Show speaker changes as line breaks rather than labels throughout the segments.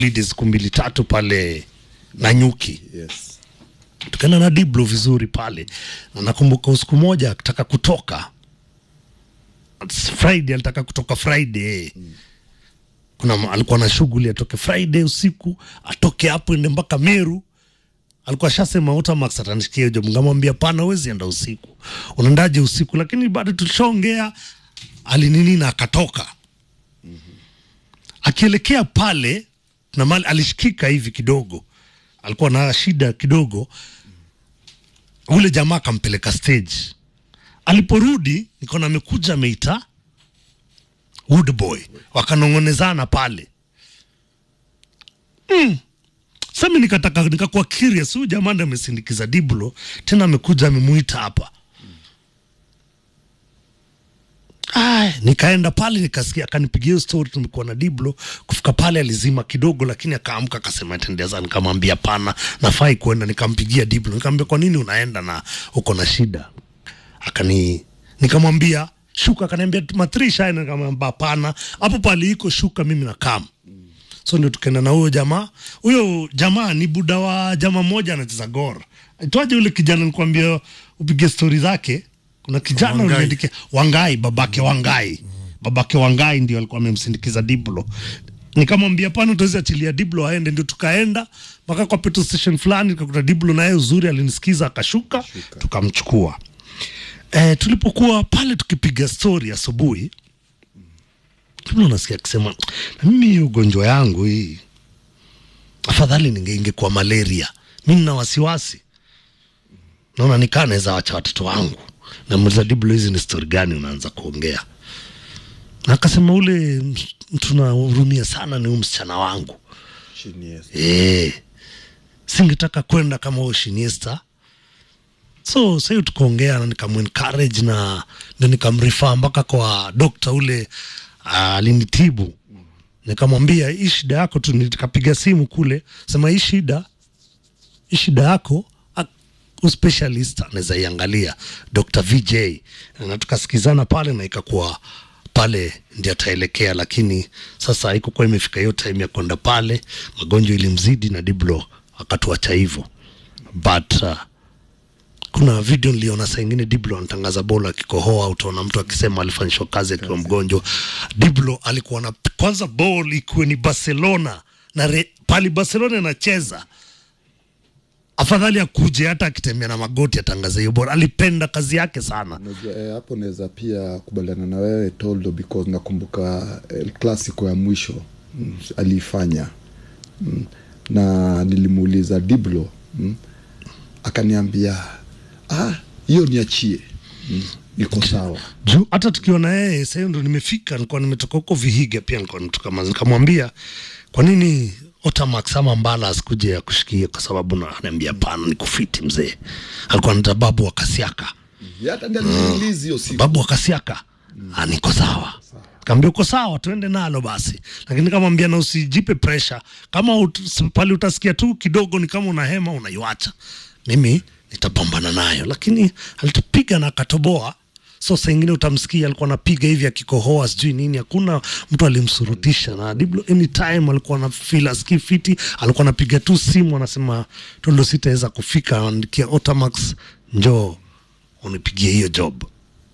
holiday siku mbili tatu pale Nanyuki,
Yes.
tukaenda na Diblo vizuri pale, na nakumbuka usiku moja akitaka kutoka It's Friday, alitaka kutoka Friday kuna ma- alikuwa na shughuli atoke Friday usiku atoke hapo ende mpaka Meru. Alikuwa shasema Otamax atanishikia hiyo job, ngamwambia pana, huwezi enda usiku, unaendaje usiku? Lakini bado tulishaongea, alinini na akatoka akielekea pale na mali alishikika hivi kidogo, alikuwa na shida kidogo. Ule jamaa akampeleka stage. Aliporudi nikaona amekuja ameita Woodboy, wakanong'onezana pale mm. Sasa nikataka nikakuwa curious, huyu jamaa ndiye amesindikiza Diblo, tena amekuja amemuita hapa Ay, nikaenda pale nikasikia, akanipigia hiyo story, tumekuwa na Diblo. Kufika pale alizima kidogo, lakini akaamka akasema tendeza. Nikamwambia pana, nafai kuenda. Nikampigia Diblo nikamwambia kwa nini unaenda na uko na shida? Akani nikamwambia shuka, akaniambia matrisha, nikamwambia hapana, hapo pale iko shuka, mimi na kam so ndio tukaenda na huyo jamaa. Huyo jamaa ni buda wa jamaa mmoja anacheza Gor, itwaje yule kijana, nikwambia upige stori zake. Kuna kijana
Wangai.
uliandikia Wangai, babake Wangai, babake Wangai ndio alikuwa amemsindikiza Diblo. Nikamwambia pana, utaweza achilia Diblo aende, ndio tukaenda mpaka kwa petrol station fulani, tukakuta Diblo naye uzuri alinisikiza akashuka, tukamchukua. Eh, tulipokuwa pale tukipiga stori asubuhi Diblo nasikia akisema na mimi hii ugonjwa yangu hii afadhali ninge ingekuwa malaria. Mi nina wasiwasi, naona nikaa naweza wacha watoto wangu. Namuuliza Diblo, hizi ni stori gani unaanza kuongea? Na akasema ule ms- mtu nahurumia sana ni huyu msichana wangu
Chini yes.
eh, singetaka kwenda kama huyo Shiniesta. So sahiyo tukaongea na nikamuencourage na ndio nikamrifaa mpaka kwa dokta ule ah, alinitibu nikamwambia hii shida yako tu, nikapiga simu kule sema hii shida hii shida yako a- uspecialist anaweza iangalia Dr. VJ na tukasikizana pale na ikakuwa pale ndi ataelekea, lakini sasa haikukuwa imefika hiyo time ya kwenda pale, magonjwa ilimzidi na Diblo akatuacha hivyo but uh, kuna video niliona saa ingine Diblo anatangaza bolo akikohoa, utaona mtu akisema alifanyishwa kazi akiwa mgonjwa. Diblo alikuwa na kwanza ball ikiwe ni Barcelona na re, pali Barcelona inacheza afadhali akuje hata akitembea na magoti atangaze hiyo bora. Alipenda kazi yake sana.
Unajua, eh, hapo naweza pia kubaliana na wewe Toldo because nakumbuka El Clasico ya mwisho mm, aliifanya mm, na nilimuuliza Diblo mm, akaniambia ah, hiyo niachie mm, iko sawa
juu hata tukiwa na yeye sasa, hiyo ndo nimefika, nilikuwa nimetoka huko Vihiga, pia nilikuwa nimetoka Mazi, nikamwambia kwa nini Otamax ama Mbala asikuje akushikie, kwa sababu na ananiambia pana, ni kufiti mzee. Alikuwa anaita babu wa Kasiaka,
Ya, hata ndiye aliniuliza hiyo siku
babu wa Kasiaka, ah, niko sawa. Kaambia uko sawa, tuende nalo basi, lakini nikamwambia na usijipe pressure. Kama ut, pale utasikia tu kidogo ni kama una hema, unaiwacha, mimi nitapambana nayo. Lakini alitupiga na akatoboa. So saa ingine utamsikia alikuwa anapiga hivi akikohoa sijui nini, hakuna mtu alimsurutisha. Na Diblo anytime alikuwa na feel asikii fiti, alikuwa anapiga tu simu anasema Tondo, sitaweza kufika, andikia Otamax, njoo unipigie hiyo job.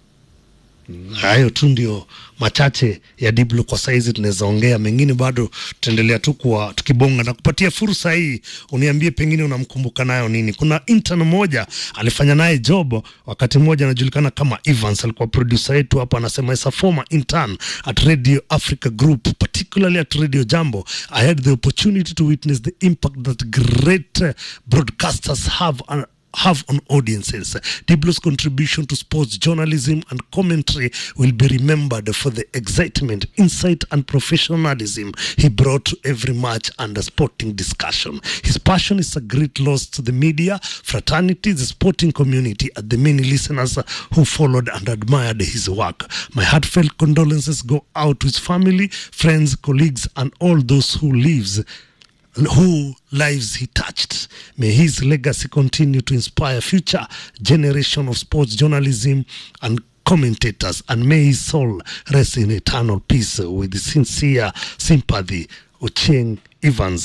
Hayo tu ndio machache ya Diblo kwa saizi, tunaweza ongea mengine, bado tutaendelea tu kuwa tukibonga na kupatia fursa hii, uniambie pengine unamkumbuka nayo nini. Kuna intern mmoja alifanya naye job wakati mmoja, anajulikana kama Evans, alikuwa producer yetu hapa, anasema as a former intern at Radio Africa Group particularly at Radio Jambo I had the opportunity to witness the impact that great uh, broadcasters have on have on audiences. Diblo's contribution to sports journalism and commentary will be remembered for the excitement, insight, and professionalism he brought to every match and sporting discussion. His passion is a great loss to the media, fraternity, the sporting community, and the many listeners who followed and admired his work. My heartfelt condolences go out to his family, friends, colleagues, and all those who lives who lives he touched. May his legacy continue to inspire future generation of sports journalism and commentators, and may his soul rest in eternal peace with sincere sympathy. Ocheng Evans